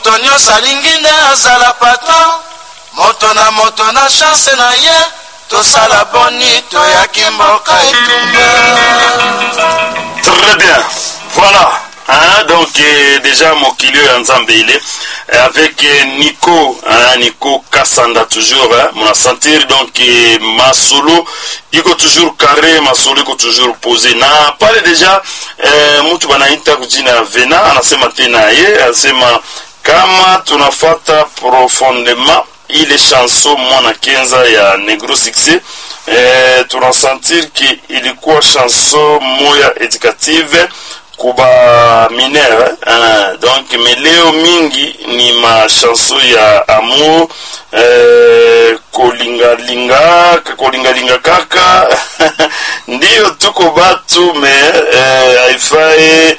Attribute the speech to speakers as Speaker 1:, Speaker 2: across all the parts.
Speaker 1: moto nyonso alingi nde azala patron moto na moto na chance na ye tosala boni toyaki mboka etumba
Speaker 2: Très bien. Voilà. Hein, donc euh, déjà mokili oyo ya nzambe ile euh, avec euh, nico hein, nico kasanda toujours hein, mona sentir donc euh, masolo iko toujours carré masolo iko toujours posé na pale deja euh, mtu banaita kujina ya vena anasema tena ye anasema kama tunafata profondément ile chanson mwana kenza ya negro succès eh, tunasentir ki ilikuwa chanson moya éducative kuba minere eh, donc meleo mingi ni machanson ya amour eh, kolingalinga kolingalinga kaka ndiyo tuko batu me eh, haifai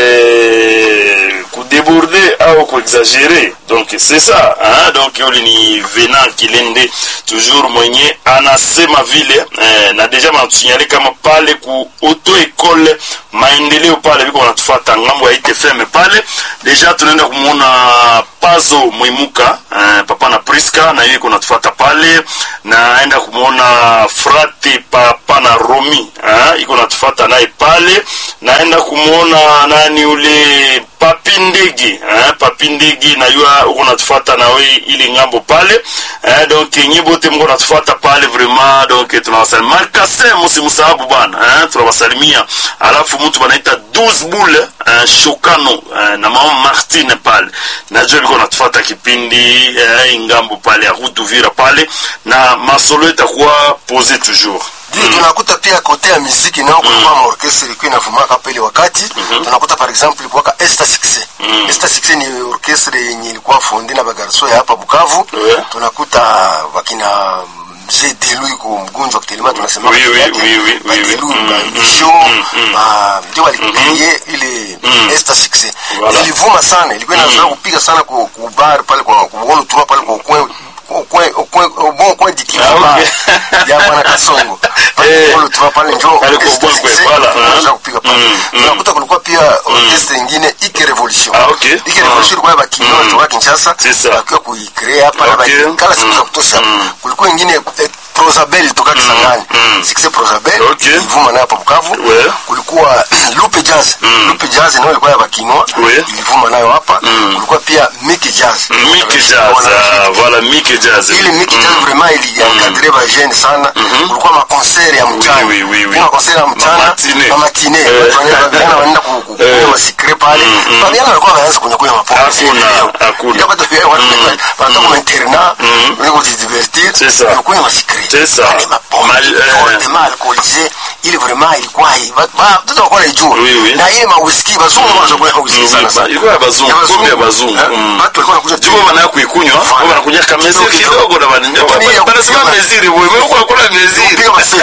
Speaker 2: eh, kudeborde au kuexagere donc c'est ça hein? donc yule ni venant kilende toujours mwenye anasema vile eh, na deja manatusinyale kama pale ku auto ekole maendeleo pale viko wanatufata ngambo ya itfm pale deja tunaenda kumwona pazo mwimuka eh, papa na priska na hiyo iko natufata pale naenda kumwona frate papa na romi eh, iko natufata naye pale naenda kumwona nani ule papi ndege eh, papi ndege nayua uko natufata nawe ili ngambo pale eh, donc nye bote mko natufata pale vraiment donc tunawasalimia markase musimusahabu bana eh, tunawasalimia alafu mtu banaita 12 boule eh, shokano eh, na mama martine pale najua liko natufata kipindi eh, ngambo pale ya rutuvira pale na masolo itakuwa pose toujours
Speaker 3: ndio tunakuta pia kote ya muziki nao kulikuwa mm. maorkestra ilikuwa inavumaka pale wakati tunakuta par exemple ilikuwa Esta Success Esta Success ni orkestra yenye ilikuwa fondi na bagarso ya hapa Bukavu
Speaker 2: Yeah.
Speaker 3: tunakuta wakina mzee Delu iko mgonjwa kitelema tunasema
Speaker 2: Oui,
Speaker 3: kwa
Speaker 2: oui,
Speaker 3: yake.
Speaker 2: oui, oui,
Speaker 3: Ba
Speaker 2: oui, oui.
Speaker 3: Delu,
Speaker 2: Mm,
Speaker 3: ba
Speaker 2: mm,
Speaker 3: Vision,
Speaker 2: mm, mm.
Speaker 3: ba- ndio walikupeye ile Esta Success
Speaker 2: Voilà.
Speaker 3: ilivuma sana ilikuwa inazoea kupiga sana ku ku bar pale kwa kuona tu pale kwa kwe kwe kwe bon kwe
Speaker 2: Ah,
Speaker 3: dikima
Speaker 2: okay.
Speaker 3: ya bwana Kasongo
Speaker 2: Eh.
Speaker 3: pale tu pale njoo
Speaker 2: Pale kwa
Speaker 3: orchestra
Speaker 2: Bwakwe,
Speaker 3: sisi,
Speaker 2: voilà,
Speaker 3: tunaweza
Speaker 2: ah.
Speaker 3: kupiga pale
Speaker 2: Mm, mm.
Speaker 3: tunakuta kulikuwa pia orchestra nyingine Ike Revolution
Speaker 2: Ah, okay.
Speaker 3: Ike Revolution ilikuwa bakimyo
Speaker 2: Mm.
Speaker 3: watu wa Kinshasa
Speaker 2: C'est ça.
Speaker 3: wakiwa kuicrea hapa na
Speaker 2: Okay.
Speaker 3: bakala siku za
Speaker 2: Mm.
Speaker 3: kutosha
Speaker 2: Mm.
Speaker 3: kulikuwa ingine eh, Prosabel toka Kisangani
Speaker 2: Mm.
Speaker 3: Success Prosabel
Speaker 2: Okay.
Speaker 3: ilivuma nayo hapa Bukavu
Speaker 2: Ouais.
Speaker 3: kulikuwa Lupe Jazz Lupe Jazz nayo ilikuwa ya bakinwa
Speaker 2: Ouais.
Speaker 3: ilivuma nayo hapa
Speaker 2: Mm.
Speaker 3: kulikuwa pia Mickey Jazz
Speaker 2: Mickey Jazz ah, voilà Mickey Jazz
Speaker 3: ili Mickey Jazz vraiment ili encadre ba jeune sana kulikuwa ma concert ya mchana
Speaker 2: oui, oui, oui.
Speaker 3: Kuna concert ya mchana
Speaker 2: Ma matinee.
Speaker 3: ma matinee
Speaker 2: Eh.
Speaker 3: watu wanaenda vijana wanaenda ku- ku-
Speaker 2: Eh.
Speaker 3: kunywa masikre pale Kwa vijana walikuwa wanaanza kunywa kunywa mapombe
Speaker 2: Hakuna,
Speaker 3: Leo.
Speaker 2: hakuna.
Speaker 3: Ndio watu pia watu wanatoka kwa internat
Speaker 2: Mm.
Speaker 3: wanaenda kujidivertir
Speaker 2: C'est ça.
Speaker 3: na kunywa masikre
Speaker 2: C'est ça.
Speaker 3: Yale mapombe
Speaker 2: Mal- eh.
Speaker 3: fortement alcoolisé ili vraiment ilikuwa hii Ba- ba- mtoto alikuwa anaijua
Speaker 2: Oui, oui.
Speaker 3: na ile ma whisky bazungu wanakunywa whisky
Speaker 2: Mm,
Speaker 3: sana sana
Speaker 2: ilikuwa ya bazungu, pombe ya bazungu.
Speaker 3: Eh,
Speaker 2: Mm.
Speaker 3: watu walikuwa wanakunywa
Speaker 2: Jiko bana kuikunywa,
Speaker 3: Voilà.
Speaker 2: kwa banakunya kamezi
Speaker 3: Kidogo,
Speaker 2: kidogo na bana.
Speaker 3: Lakini ya
Speaker 2: Banasema
Speaker 3: kupiga-
Speaker 2: meziri, wewe uko hakuna meziri.
Speaker 3: Piga maseki.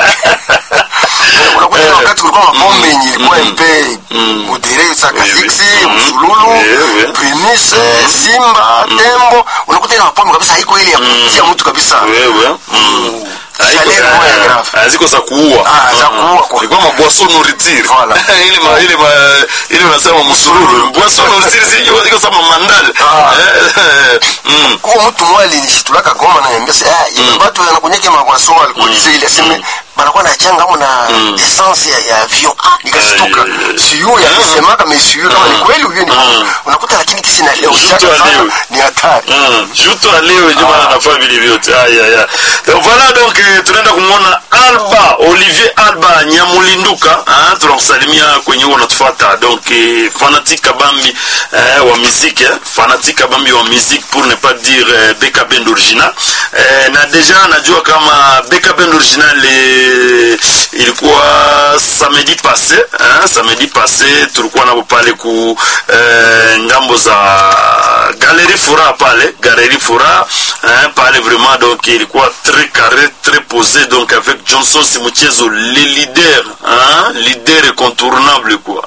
Speaker 3: unakuta
Speaker 2: Eh.
Speaker 3: wakati kulikuwa mapombe yenye ilikuwa mpe modere sakaziksi
Speaker 2: Mm.
Speaker 3: msululu
Speaker 2: Oui, oui.
Speaker 3: primise simba tembo unakuta ile mapombe kabisa haiko ile ya kutia mtu kabisa
Speaker 2: Wewe. Mm. Haiko-
Speaker 3: Chaleur moya
Speaker 2: ah,
Speaker 3: grave.
Speaker 2: ah, ziko za kuua.
Speaker 3: Ah, za
Speaker 2: Mm.
Speaker 3: kuua kwa-
Speaker 2: Ilikuwa maboisson nourriture.
Speaker 3: Voilà.
Speaker 2: Ile ma ile ma ile unasema msururu. Boisson nourriture si iko iko sama mandal.
Speaker 3: Ah.
Speaker 2: Eh, mm.
Speaker 3: huo mtu mmoja alinishitulaka goma na niambia sasa ah ile watu wanakunyeka mabwaso alcoolize ile aseme banakuwa na changa hapo na essence ya, ya avion ah nikashtuka
Speaker 2: Ay, ay, ay.
Speaker 3: siyo ya kusema kama siyo kama ni kweli huyo ni
Speaker 2: Mm.
Speaker 3: unakuta lakini kisi na leo
Speaker 2: Mtu
Speaker 3: changa sana
Speaker 2: aleo.
Speaker 3: ni hatari
Speaker 2: Mm. Juto leo jamaa anafanya vile vyote. Aya ya. Donc voilà donc eh, tunaenda kumwona Alba Olivier Alba Nyamulinduka, ah tunamsalimia kwenye huo unatufuata. Donc eh, fanatique kabambi eh, wa musique, eh, fanatique kabambi wa musique pour ne pas dire eh, Beka Band original. Eh, na deja najua kama Beka Band original eh, ilikuwa samedi passé, eh, samedi passé tulikuwa nabo pale ku eh, ngambo za Galerie Fura pale, Galerie Fura hein, pale vraiment donc ilikuwa très carré, très posé donc avec Johnson Simuchezo le leader, hein, leader incontournable quoi.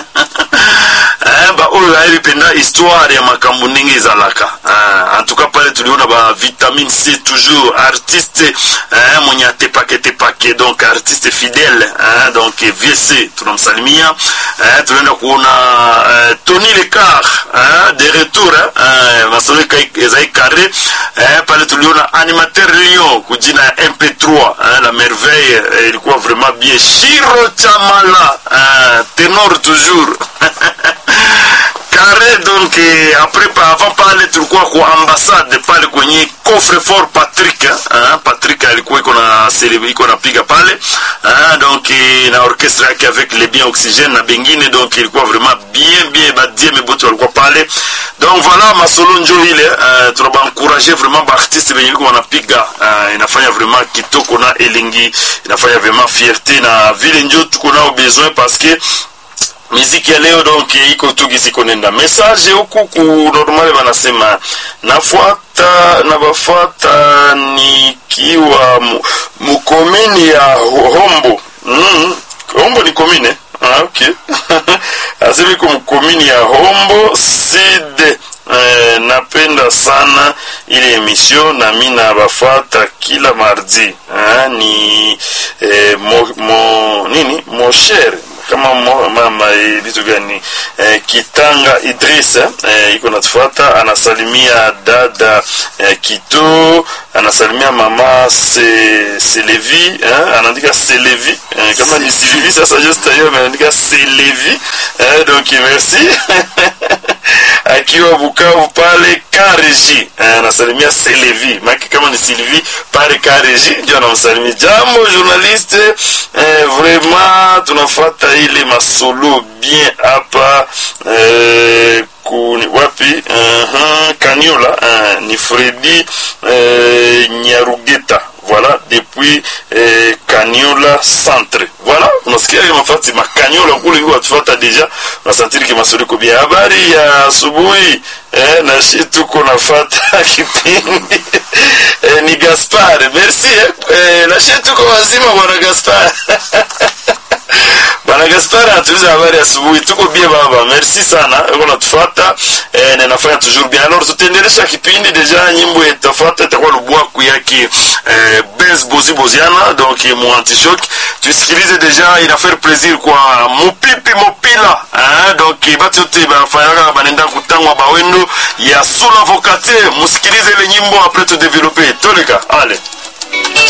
Speaker 2: Eh, ba oyo ayebipenda histoire ya makambo ndenge ezalaka eh, en tout cas pale tuliona ba vitamine c toujours artiste eh, mwenye atepake tepake donc artiste fidèle hein, donc VC tunamsalimia eh, tunaenda kuona eh, Tony Lecar hein, de retour hein, masolo ezai carré eh, pale tuliona animateur Lyon kujina ya MP3 hein, la merveille eh, ilikuwa vraiment bien Shiro Chamala hein, ténor toujours carré donc eh, après pa, avant pale tulikuwa kwa ambassade pale kwenye coffre fort Patrick hein, Patrick alikuwa iko na celebre iko napiga pale hein, donc eh, na orchestre yake avec les bien oxygène na bengine donc ilikuwa vraiment bien bien badie meboto walikuwa pale donc voilà masolo njo ile uh, tunabaencourager vraiment baartiste benye biko wanapiga uh, inafanya vraiment kitoko na elingi inafanya vraiment fierté na vile njo tuko nao besoin parce que miziki ya leo donc iko tu gizi konenda message huku ku normale wanasema nafuata nabafuata nikiwa mu- mukomini ya hombo mm, hombo ni komine ah, okay asema iko mkomini ya hombo side Eh, napenda sana ile emission na mi nabafuata kila mardi eh, ni eh, mo, mo, nini moshere kama mo, mama eh, vitu gani eh, kitanga idris eh, iko natufuata anasalimia dada eh, kito anasalimia mama se, selevi eh, anaandika selevi eh, kama ni sylvie sasa just hiyo ameandika selevi eh, donc merci akiwa Bukavu pale Kareji eh, anasalimia Selevi maki kama ni Sylvie pale Kareji ndio anamsalimia. Jambo journaliste eh, vraiment tunafuata ile masolo bien hapa eh, kuni wapi uh-huh, Kaniola uh, ni Fredi eh, Nyarugeta voilà depuis eh, Kaniola centre voilà unasikia kama fati makaniola kule hiyo watufuata deja unasantiri kama sori kubia habari ya asubuhi eh, na shi tuko nafata kipindi eh, ni Gaspar merci eh, eh, na shi tuko wazima bwana Gaspar Bwana Gaspar anatuliza habari asubuhi. Tuko bien baba, merci sana. Uko natufuata eh, na nafanya toujours bien. Alors tutaendelesha kipindi deja, nyimbo itafuata itakuwa lubwaku yake eh, Benz Bozi Boziana donc mu anti-shock. Tusikilize deja, ina faire plaisir kwa mupipi mopila hein? donc batu yote bafanyaka banenda kutangwa bawendo ya sula vocate. Musikilize ile nyimbo après tu développer. Toleka, allez.